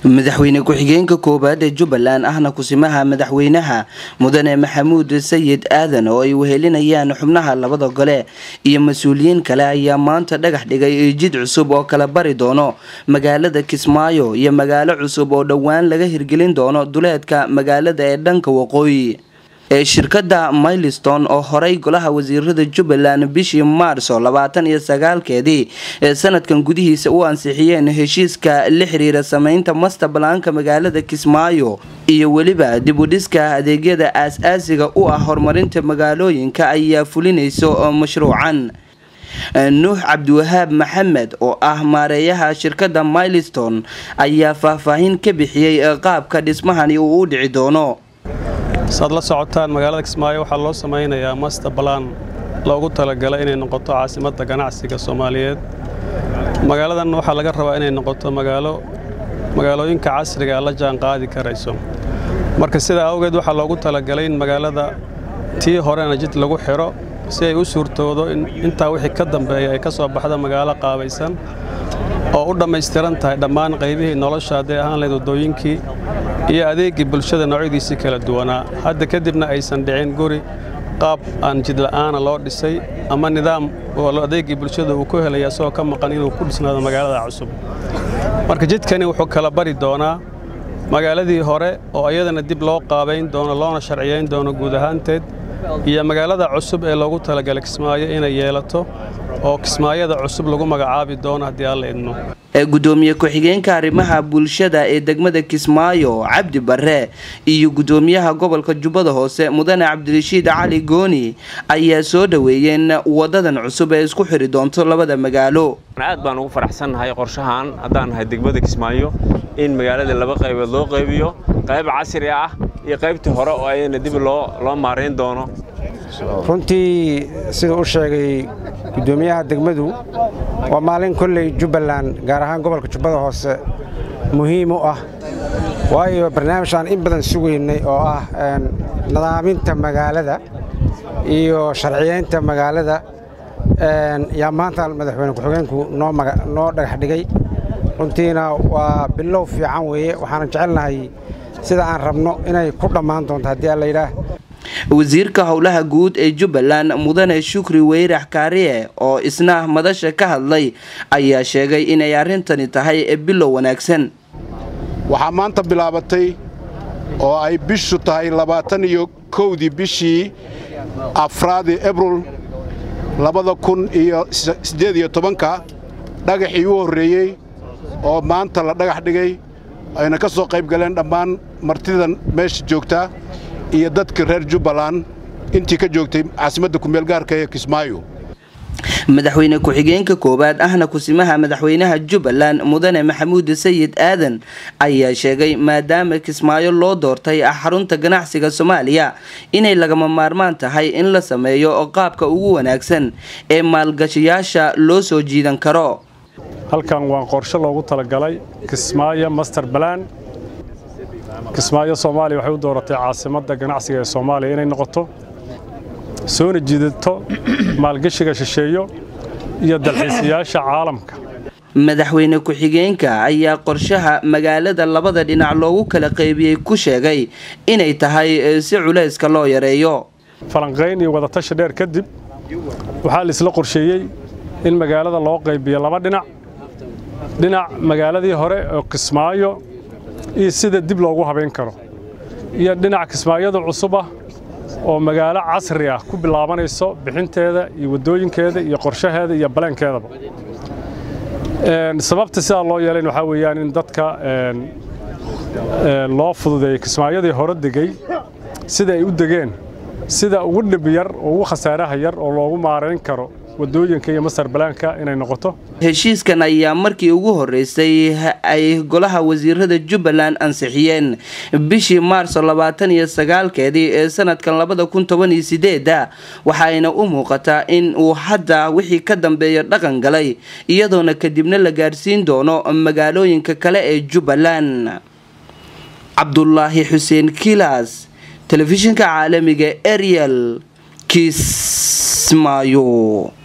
madaxweyne ku-xigeenka koowaad ee jubbaland ahna kusimaha madaxweynaha mudane maxamuud sayid aadan oo ay wehelinayaan xubnaha labada gole iyo mas-uuliyiin kale ayaa maanta dhagax dhigay jid cusub oo kala bari doono magaalada kismaayo iyo magaalo cusub oo dhowaan laga hirgelin doono duleedka magaalada ee dhanka waqooyi ee shirkadda milestone oo horey golaha wasiirada jubbaland bishii maarso labaatan iyo sagaalkeedii ee sanadkan gudihiisa u ansixiyeen heshiiska la xiriira sameynta masterbalaanka magaalada kismaayo iyo weliba dibudhiska adeegyada aas-aasiga u ah horumarinta magaalooyinka ayaa fulinayso mashruucan nuux cabdiwahaab maxamed oo ah maareeyaha shirkadda milestone ayaa faahfaahin ka bixiyey qaabka dhismahani uu u dhici doono saad la socotaan magaalada kismaayo waxaa loo samaynayaa master balaan loogu talagalay inay noqoto caasimadda ganacsiga soomaaliyeed magaaladan waxaa laga rabaa inay noqoto magaalo magaalooyinka casriga la jaan qaadi karayso marka sidaa awgeed waxaa loogu talagalay in magaalada tii horena jid lagu xidho si ay u suurtoodo in intaa wixii ka dambeeya ay ka soo baxda magaalo qaabaysan oo u dhammaystiran tahay dhammaan qaybihii nolosha hadday ahaan lahayd waddooyinkii iyo adeeggii bulshada noocyadiisii kala duwanaa hadda kadibna aysan dhicin guri qaab aan jidla'aana loo dhisay ama nidaam oo adeeggii bulshada uu ku helaya isagoo ka maqan inuu ku dhisnaado magaalada cusub marka jidkani wuxuu kala bari doonaa magaaladii hore oo iyadana dib loo qaabayn doono loona sharciyayn doono guud ahaanteed iyo magaalada cusub ee loogu talagalay kismaayo inay yeelato oo kismaayada cusub lagu magacaabi doono haddii alla idmo gudoomiye ku-xigeenka arrimaha bulshada ee degmada kismaayo cabdi bare iyo gudoomiyaha gobolka jubbada hoose mudane cabdirashiid cali gooni ayaa soo dhoweeyeen wadadan cusub ee isku xiri doonto labada magaalo aad baan ugu faraxsannahay qorshahan haddaan nahay degmada kismaayo in magaalada laba qaybood loo qaybiyo qayb casri ah iyo qaybtii hore oo ayana dib loo maarayn doono runtii siduu u sheegay gudoomiyaha degmadu waa maalin kolley jubbaland gaar ahaan gobolka jubbada hoose muhiim u ah waayo barnaamijaan in badan sugaynay oo ah nadaaminta magaalada iyo sharciyaynta magaalada yaa maanta madaxweyne ku-xigeenku noo dhagax dhigay runtiina waa bilow fiican weeye waxaana jecelnahay sida aan rabno inay ku dhammaan doonto haddii alla yidhaah wasiirka howlaha guud ee jubbaland mudane shukri weyrax kaariye oo isna madasha ka hadlay ayaa sheegay inay arrintani tahay bilow wanaagsan waxaa maanta bilaabatay oo ay bishu tahay labaatan iyo kowdii bishii afraadii ebril labada kun iyo siddeed iyo tobanka dhagaxii u horreeyey oo maanta la dhagax dhigay ayna ka soo qayb galeen dhammaan martidan meesha joogta iyo dadka reer jubbaland intii ka joogtay caasimadda kumeelgaarka ee kismaayo madaxweyne ku-xigeenka koowaad ahna kusimaha madaxweynaha jubbaland mudane maxamuud sayid aadan ayaa sheegay maadaama kismaayo loo doortay xarunta ganacsiga soomaaliya inay lagama maarmaan tahay in la sameeyo qaabka ugu wanaagsan ee maalgashayaasha loo soo jiidan karo halkan waa qorshe loogu talagalay kismaayo master balan kismaayo soomaaliya waxay u dooratay caasimadda ganacsiga ee soomaaliya inay noqoto soona jiidato maalgashiga shisheeyo iyo dalxiisayaasha caalamka madaxweyne ku-xigeenka ayaa qorshaha magaalada labada dhinac loogu kala qaybiyey ku sheegay inay tahay si culayska loo yareeyo falanqayn iyo wadatashi dheer kadib waxaa laisla qorsheeyey in magaalada loo qaybiyo laba dhinac dhinac magaaladii hore oo kismaayo iyo sida dib loogu habayn karo iyo dhinac kismaayada cusub ah oo magaalo casri ah ku bilaabanayso bixinteeda iyo waddooyinkeeda iyo qorshaheeda iyo baleenkeedaba sababta sidaa loo yeelayn waxaa weeyaan in dadka loo fududeeyey kismaayadii hore degay sida ay u degeen sida ugu dhib yar oo ugu khasaaraha yar oo loogu maarayn karo wadooyinka iyo masar balaanka inay noqoto heshiiskan ayaa markii ugu horeysay ay golaha wasiirada jubbaland ansixiyeen bishii maarso labaatan iyo sagaalkeedii ee sanadkan labada kun toban iyo sideeda waxaayna u muuqataa in uu hadda wixii ka dambeeya dhaqan galay iyadoona kadibna la gaarsiin doono magaalooyinka kale ee jubbaland cabdulaahi xuseen kilas telefishinka caalamiga ariel kismaayo